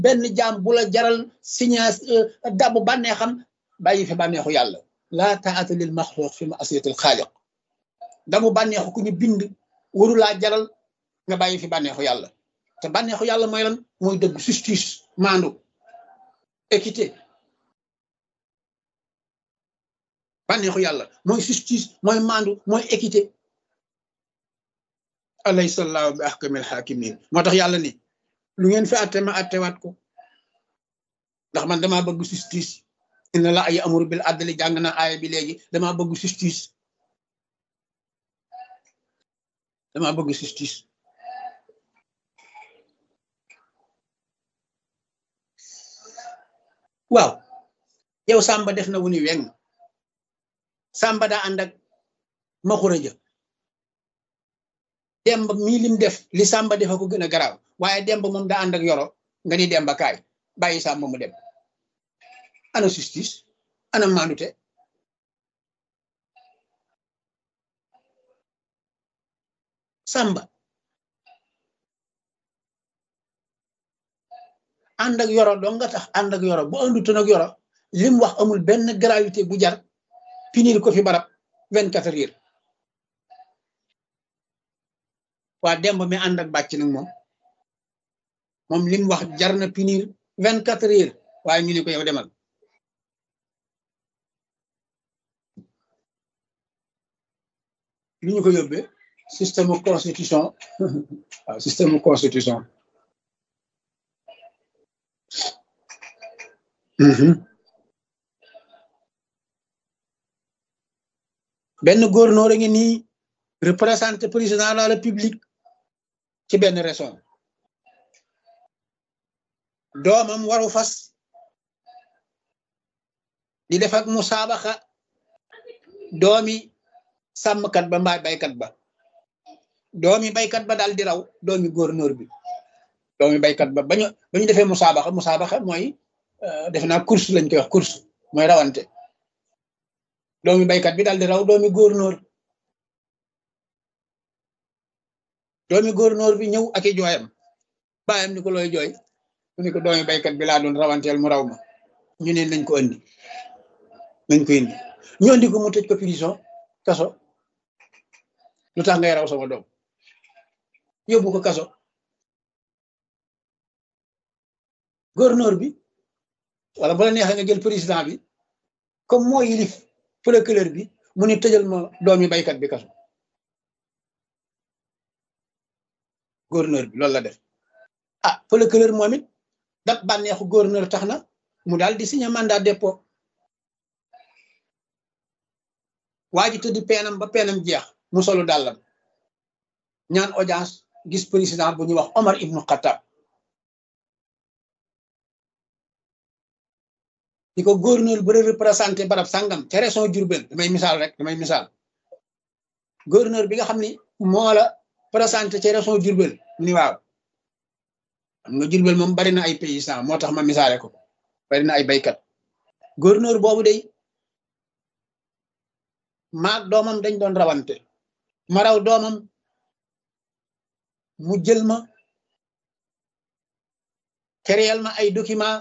benn jaam bu la jaral signa dabb bànneexam bàyyi fi bànneexu yàlla laa taata lil maxluq fi maasiyatil xaaliq damu bànneexu ku ñu bind waru laa jaral nga bàyyi fi bànneexu yàlla te bànneexu yàlla mooy lan mooy dëgg justice maandu équité bànneexu yàlla mooy justice mooy maandu mooy équité alaysa allahu bi ahkamil hakimin moo tax yàlla ni lu ngeen fi atte ma attewaat ko ndax man dama bëgg justice inna la ay amuru bil adli jàng na aaya bi léegi dama bëgg justice dama bëgg justice waaw yow Samba def na wu ni weng Samba daa ànd ak maxura ja demb mii lim def li Samba defa ko gën a garaaw waaye demb moom daa ànd ak yoro nga ni demba kaay bàyyi Samba mu dem ana justice ana mandute Samba ànd ak yoro doo nga tax ànd ak yoro bu àndutoon ak yoro lim wax amul benn gravité bu jar pinir ko fi barab vingt quatre heures waa demb mi ànd ak bàcc nag moom moom lim wax jar na pinir vingt quatre heures waaye ñu ne ko yow demal lu ñu ko yóbbee système constitution waaw système constitution benn gouverneur a ngi nii représenté président de la république ci benn région doomam waru fas di def ak musaabaxa doomi sàmmkat ba mbaa baykat ba doomi baykat ba daal di raw doomi gouverneur bi doomi baykat ba bañu ba ñu defee musaabaxa musaabaxa mooy def naa course lañ koy wax course mooy rawante doomi baykat bi daal di raw doomi gouverneur doomi gouverneur bi ñëw ak i jooyam bàyyam ni ko looy jooy mu ni ko doomi baykat bi laa doon rawanteel mu raw ma ñu ne nañ ko andi nañ ko indi ñu andi ko mu tëj ko prison kaso lu tax ngay raw sama doom yóbbu ko kaso gouverneur bi wala bu la neexee nga jël président bi comme moo yilif procureur bi mu ni tëjal ma doomi baykat bi kaso gouverneur bi loolu la def ah procureur moom it dat bànneexu gouverneur tax na mu daal di signé mandat dépôt waa ji tëdd peenam ba peenam jeex mu solu dàllam ñaan audience gis président bu ñuy wax Omar ibnu Khattab di ko gouverneur bu représenté barab sàngam ca région Diourbel damay misaal rek damay misaal gouverneur bi nga xam ni moo la présenté ca région Diourbel ni waaw xam nga Diourbel moom bari na ay paysans moo tax ma misaale ko bari na ay baykat gouverneur boobu day maag doomam dañ doon rawante ma raw doomam mu jël ma créel ma ay document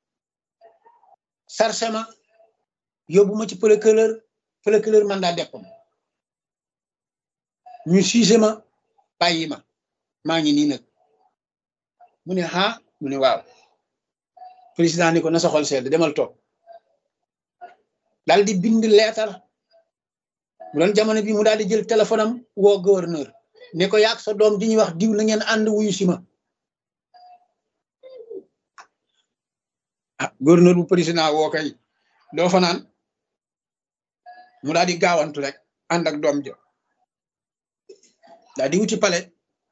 sarse ma yóbbu ma ci procureur procureur mandat deppam ñu siise ma bàyyi ma maa ngi nii nag mu ne ah mu ne waaw président ni ko na sa xol sedd demal toog daal di bind leetar bu doon jamono bi mu daal di jël téléphone am woo gouverneur ne ko yaag sa doom di ñuy wax diw na ngeen ànd wuyu si ma ah gouverneur bu président woo kay doo fa naan mu daal di gaawantu rek ànd ak doom jo daal di wuti palais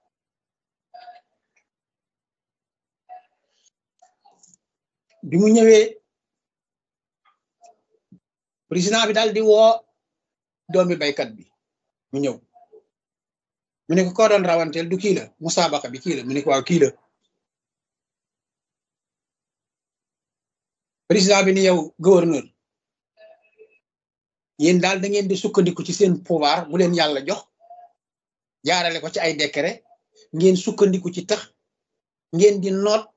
bi mu ñëwee président bi daal di woo doomi baykat bi mu ñëw mu ne ko koo doon rawanteel du kii la musaabaqa bi kii la mu ne ko waaw kii la président bi ni yow gouverneur yéen daal da ngeen di sukkandiku ci seen pouvoir bu leen yàlla jox jaarale ko ci ay décret ngeen sukkandiku ci tax ngeen di noot